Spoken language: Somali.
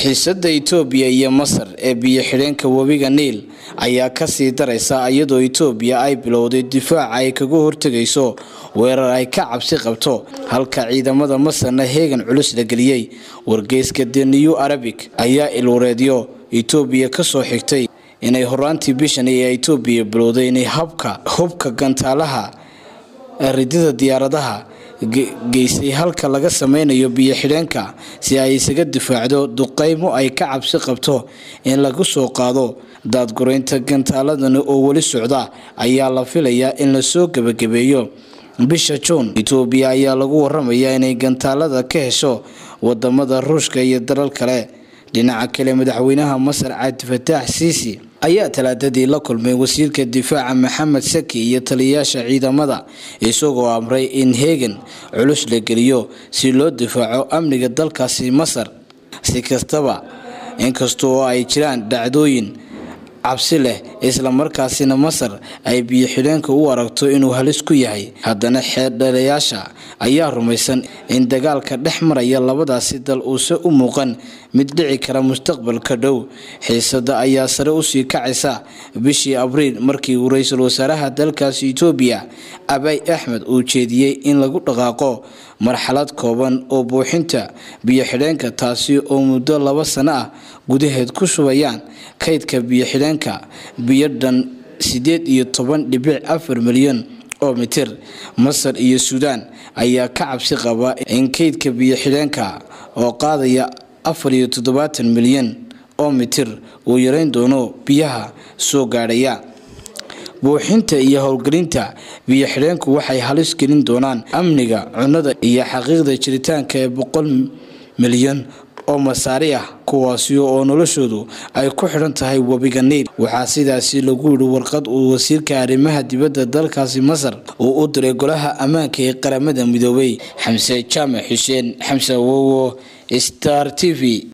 xiisada itoobiya iyo masar ee biyo xidheenka webiga niil ayaa kasii daraysa iyadoo itoobiya ay bilowday difaaca ay kaga hortegayso weerar ay ka cabsi qabto halka ciidamada masarna heegan culus la geliyey wargeyska the new arabic ayaa ilwareedyo itoobiya kasoo xigtay inay horaantii bishan ee itoobiya bilowday inay habka hubka gantaalaha ridida diyaaradaha geysay halka laga sameynayo biyo xidheenka si ay isaga difaacdo duqeymo ay ka cabsi qabto in lagu soo qaado daadgureynta gantaaladani oo weli socda ayaa la filayaa in lasoo gebagabeeyo bisha juun itoobiya ayaa lagu waramayaa inay gantaalada ka hesho wadamada ruushka iyo dalal kale dhinaca kale madaxweynaha masar cabdifataax siisi ayaa talaadadii la kulmay wasiirka difaaca maxamed saki iyo taliyayaasha ciidamada isagoo amray in heegan culus la geliyo si loo difaaco amniga dalkaasi masar si kastaba inkastoo ay jiraan dhacdooyin cabsi leh islamarkaasina masar ay biyo xidheenka u aragto inuu halis ku yahay haddana xeeldhalayaasha ayaa rumaysan in dagaalka dhex maraya labadaasi dal uuse u muuqan mid dhici kara mustaqbalka dhow xiisada ayaa sare usii kacaysa bishii abriil markii uu ra-iisul wasaaraha dalkaasi itoobiya abay axmed uu jeediyey in lagu dhaqaaqo marxalad kooban oo buuxinta biyo xidheenka taasi oo muddo laba sano ah gudaheed ku shubayaan kaydka biyo xidheenka biyo dhan sideed iyo toban dhibic afar milyan oo mitir masar iyo suudaan ayaa ka cabsi qaba in kaydka biyo xidheenka oo qaadaya afar iyo toddobaatan milyan oo mitir uu yareyn doono biyaha soo gaadhaya buuxinta iyo howlgelinta biyo xidheenku waxay halis gelin doonaan amniga cunnada iyo xaqiiqda jiritaanka ee boqol milyan oo masaari ah kuwaasi oo noloshoodu ay ku xidhan tahay webiga niil waxaa sidaasi lagu yidhi warqad uu wasiirka arrimaha dibadda dalkaasi masar uu u diray golaha ammaanka ee qaramada midoobay xamse jaamac xuseen xamse wowo star t v